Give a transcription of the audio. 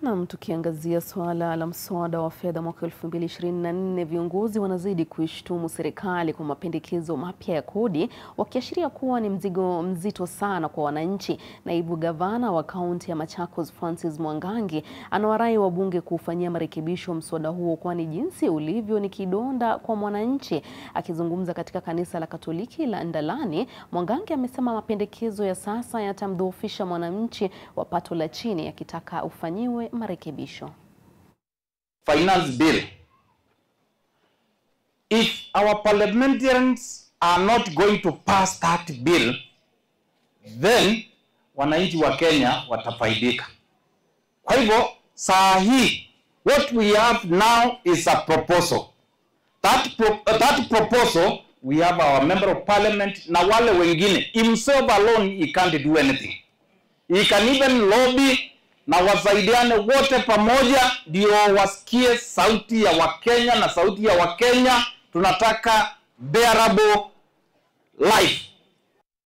Nam, tukiangazia suala la mswada wa fedha mwaka 2024, viongozi wanazidi kuishtumu serikali kwa mapendekezo mapya ya kodi, wakiashiria kuwa ni mzigo mzito sana kwa wananchi. Naibu gavana wa kaunti ya Machakos Francis Mwangangi anawarai wabunge kuufanyia marekebisho mswada huo, kwani jinsi ulivyo ni kidonda kwa mwananchi. Akizungumza katika kanisa la Katoliki la Ndalani, Mwangangi amesema mapendekezo ya sasa yatamdhoofisha mwananchi wa pato la chini, akitaka ufanyiwe marekebisho. finance bill. If our parliamentarians are not going to pass that bill, then wananchi wa Kenya watafaidika. Kwa hivyo saa hii what we have now is a proposal. That, pro uh, that proposal we have our member of parliament na wale wengine himself alone he can't do anything. He can even lobby na wasaidiane wote pamoja, ndio wasikie sauti ya Wakenya na sauti ya Wakenya. Tunataka bearable life